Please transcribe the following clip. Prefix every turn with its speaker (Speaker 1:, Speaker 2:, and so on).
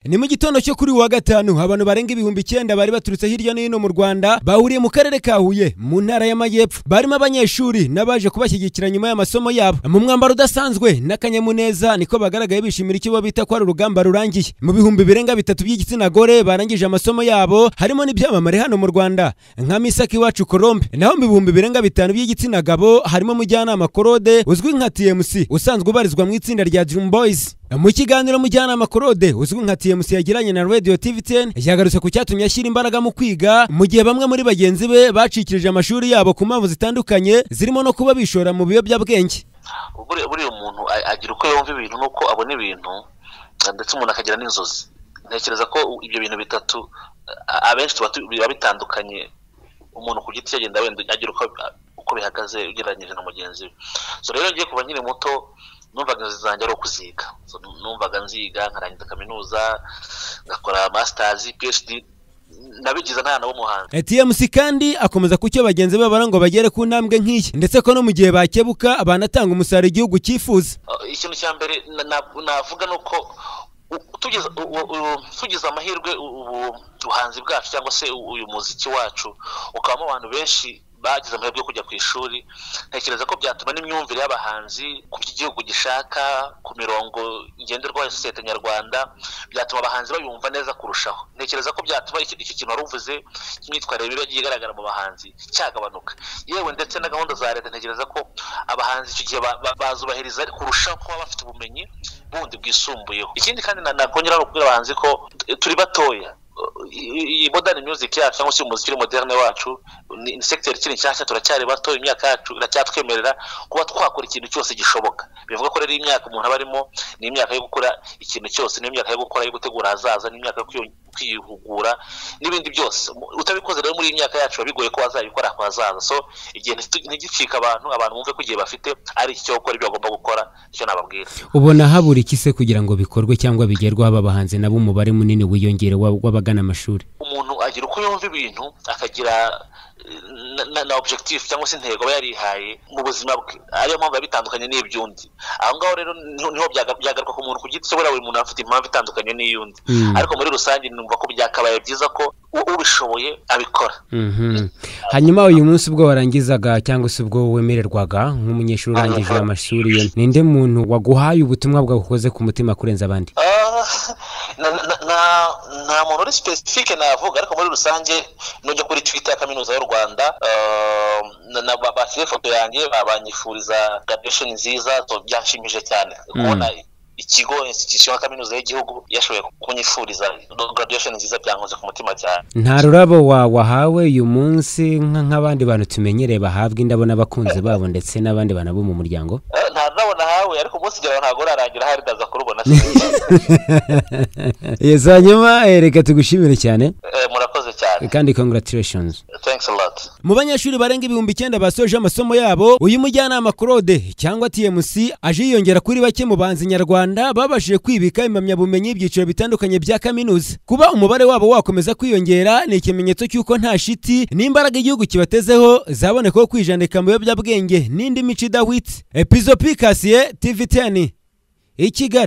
Speaker 1: ni mu gitondo cyo kuri uyu wa gatanu abantu barenga ibihumbi icyenda bari baturutse hirya no hino mu rwanda bahuriye mu karere ka huye mu ntara y'amajyepfo barimo abanyeshuri n'abaje kubashyigikira nyuma y'amasomo yabo mu mwambaro udasanzwe n'akanyamuneza niko bagaragaye bishimira icyo bo bita ko ari urugamba rurangiye mu bihumbi birenga bitatu by'igitsina gore barangije amasomo yabo harimo n'ibyamamare hano mu rwanda nka misaki iwacu korombe naho mu bihumbi birenga bitanu by'igitsina gabo harimo umujyanama korode uzwi nka tmc usanzwe ubarizwa mu itsinda rya dream boys mu kiganiro mujyanama korode uzwi nka tmc yagiranye na radio tvtn yagarutse ku cyatumye ashyira imbaraga mu kwiga mu gihe bamwe muri bagenzi be bacikirije amashuri yabo ku mpamvu zitandukanye zirimo no kuba bishora mu biyobyabwenge
Speaker 2: buriya buriya umuntu a- agira uko yumva ibintu n'uko abona ibintu eh, ndetse umuntu akagira n'inzozi ntekereza ko u- ibyo bintu bitatu eh, abenshi tuba tu- biba bitandukanye umuntu ku giti cye agenda wenda agira uko a- uko bihagaze ugereranyije na mugenzi we so rero ngiye kuva nkiri muto numvaga inzozi zanjye ari ukuziga So, numvaga nziga nkarangiza kaminuza ngakora masters phd nabigize nta n'umuhanzi
Speaker 1: tmc kandi akomeza ku cyo bagenzi be babara ngo bagere ku ntambwe nk'iyi ndetse ko no mu gihe bakebuka banatanga umusaruro igihugu cyifuza
Speaker 2: Uh, ikintu cya mbere na- na- navuga ni uko u- tugeze u- u- tugize amahirwe u- ubu buhanzi bwacu cyangwa se u- uyu muziki wacu ukabamo abantu benshi bagize amahirwe yo kujya ku ishuri ntekereza ko byatuma n'imyumvire y'abahanzi ku byo igihugu gishaka ku mirongo ngenderwaho ya sosiyete nyarwanda byatuma abahanzi bayumva neza kurushaho ntekereza ko byatuma iki iki kintu waruvuze cy'imyitwarire mibi yagiye igaragara mu bahanzi cyagabanuka yewe ndetse na gahunda za leta ntekereza ko abahanzi icyo gihe ba- ba- bazubahiriza kurushaho kuba bafite ubumenyi bundi bwisumbuyeho ikindi kandi na- nakongera ni ukubwira abahanzi ko t- turi batoya I- iyi modern music yacu cyangwa se umuziki uri moderne wacu ni ni sector ikiri nshyashya turacyari bato imyaka yacu iracyatwemerera kuba twakora ikintu cyose gishoboka bivuga ko rero imyaka umuntu aba arimo ni imyaka yo gukora ikintu cyose ni imyaka yo gukora yo gutegura ahazaza ni imyaka yo kwiyo- kwihugura n'ibindi byose Mu- utabikoze rero muri iyi myaka yacu biba bigoye ko wazabikora ku hazaza so igihe ntitu- ntigicika abantu abantu bumve ko igihe bafite ari iki cyo gukora ibyo bagomba gukora icyo nababwira
Speaker 1: ubona habura iki se kugira ngo bikorwe cyangwa bigerweho aba bahanzi nabo umubare munini wiyongere w'abagana amashuri
Speaker 2: umuntu agira uko yumva ibintu akagira eh, na- na, na objectif cyangwa se intego aba yarihaye mu buzima bwe ariyo mpamvu biba bitandukanye n'iby'undi aho ngaho rero niho niho byaga- byagaruka ku muntu ku giti cye buriya buri muntu aba afite impamvu itandukanye n'iy'undi
Speaker 1: Mm.
Speaker 2: ariko muri rusange numva ko byakabaye byiza ko u- ubishoboye abikora
Speaker 1: Mhm. hanyuma uyu munsi ubwo warangizaga cyangwa se ubwo wemererwaga nk'umunyeshuri urangije amashuri ye ninde muntu waguhaye ubutumwa bwagukoze ku mutima kurenza abandi
Speaker 2: Ah, na na- na- nta muntu uri specifique navuga ariko muri rusange nujya kuri twitter ya kaminuza y'u rwanda ah, na- na- ba- bashyize ifoto yanjye ba- banyifuriza graduation nziza so byanshimije cyane kubona ikigo institution ya kaminuza y'igihugu yashoboye kunyifuriza graduation nziza byankoze ku mutima cyane
Speaker 1: nta rurabo wa wahawe uyu munsi nka- nk'abandi bantu tumenyereye bahabwa indabo n'abakunzi babo ndetse n'abandi bantu bo mu muryango
Speaker 2: Ah, nta nabona hawe ariko umunsi ugeraho ntabwo urarangira hari ndaza kurubona
Speaker 1: yesi hanyuma eh, reka tugushimire cyane
Speaker 2: Eh, murakoze cyane
Speaker 1: kandi congratulations
Speaker 2: thanks a lot
Speaker 1: mu banyeshuri barenga ibihumbi icyenda basoje amasomo yabo uyu mujyanama Claude cyangwa TMC aje yiyongera kuri bake mu banzi nyarwanda babashije kwibika impamyabumenyi y'ibyiciro bitandukanye bya kaminuza kuba umubare wabo wakomeza kwiyongera ni ikimenyetso cy'uko nta shiti n'imbaraga igihugu kibatezeho zabonekaho kwijandika mu biyobyabwenge n'indi mico idahwitse epizo pikasiye TV10 i Kigali